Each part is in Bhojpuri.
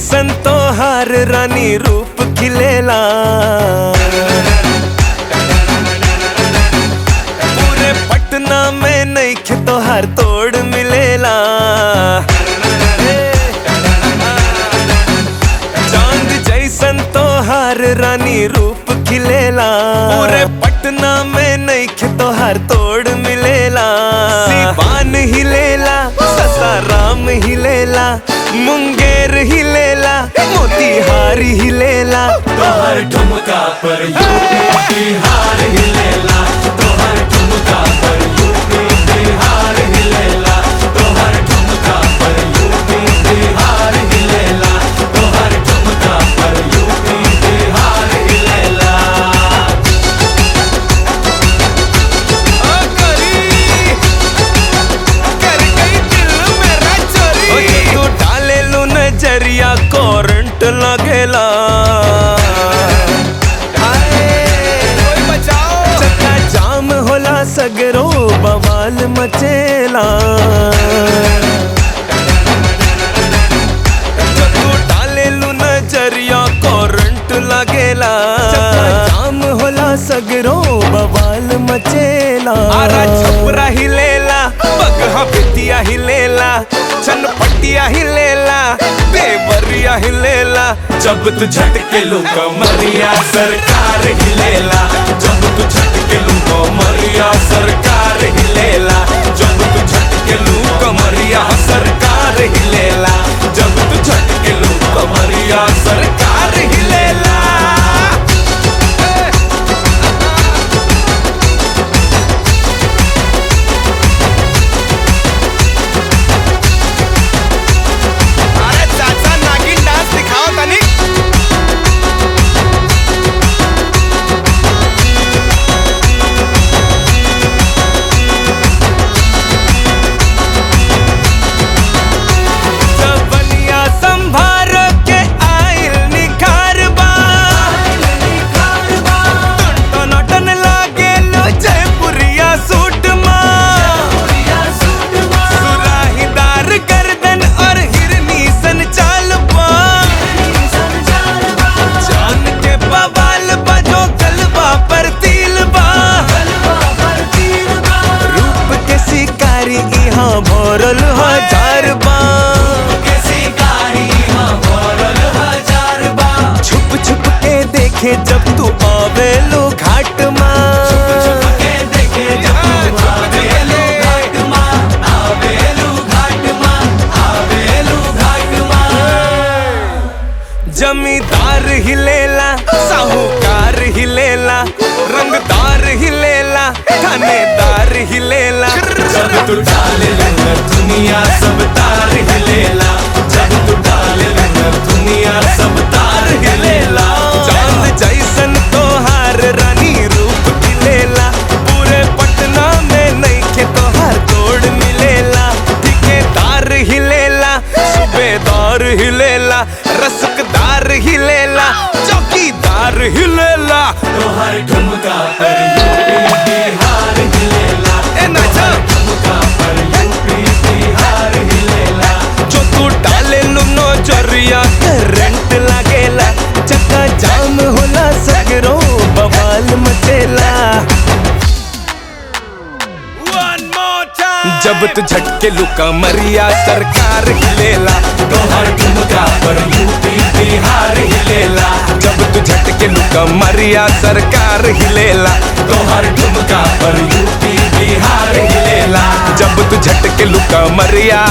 जैसन तोहार रानी रूप खिलेला पूरे पटना में नहीं तोहार तोड़ मिलेला चांद जैसन तोहार रानी रूप खिलेला पूरे पटना में नहीं तोहार तोड़ मिलेला सिवान हिलेला ससाराम हिलेला मुंगेर हिलेला मोतीहार हिलेला तोहर ठुमका पर यूपी बिहार हिलेला तोहर ठुमका पर यूपी बिहार हिलेला तोहर ठुमका पर यूपी बिहार हिलेला तोहर ठुमका पर यूपी बिहार हिलेला आ करी, कर गई दिल मेरा चोरी। ओ ये तू डाले लू नजरिया करंट लगेला चक्का जाम होला सगरो बवाल मचेला जो तू डाले लू नजरिया करंट लगेला जाम होला सगरो बवाल मचेला आरा छपरा हिलेला बगहा बिटिया हिलेला चनपटिया हिलेला देवरिया हिलेला जब तू झटके लो कमरिया सरकार हिलेला जब तू झटके लो कमरिया सरकार हिलेला जब तू झटके लो कमरिया सरकार हिलेला जब तू झटके लो कमरिया सरकार हिलेला अरे चाचा नागिन डांस दिखाओ तनी जवनिया संभार के आइल निखार बा टनाटन लागे लो जयपुरिया सूट माँ सुराहीदार गर्दन और हिरनी सन चाल बा जान के बवाल बजो गलबा पर तिल बा रूप के शिकारी यहाँ भरल हजार बा के शिकारी हाँ भरल हजार बा छुप छुप के देखे जब तू आवेलो घाट माँ के देखे जब तू आवेलू घाट माँ आवेलू घाट माँ आवेलू घाट माँ जमींदार हिलेला साहूकार हिलेला रंगदार हिलेला थानेदार हिलेला जब तू डाले लहर दुनिया सब तार हिलेला जब तू डाले लहर दुनिया सब तार हिलेला चांद जैसन तोहार रानी रूप खिलेला पूरे पटना में नहीं के तोहार तोड़ मिलेला ठिकेदार हिलेला सूबेदार हिलेला रसकदार हिलेला चौकीदार हिलेला तोहर ठुमका पर यूपी बिहार हिलेला ए नाचा ठुमका पर यूपी बिहार हिलेला जो तू डाले लो नजरिया करंट लागेला चक्का जाम होला सगरो बवाल मचेला जब तू झटके लुका मरिया सरकार हिलेला तोहर ठुमका पर यूपी बिहार हिलेला जब तू झटके लुका मरिया सरकार हिलेला तोहर ठुमका पर यूपी बिहार हिलेला जब तू झटके लुका मरिया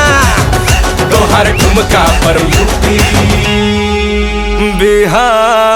तोहर ठुमका पर यूपी बिहार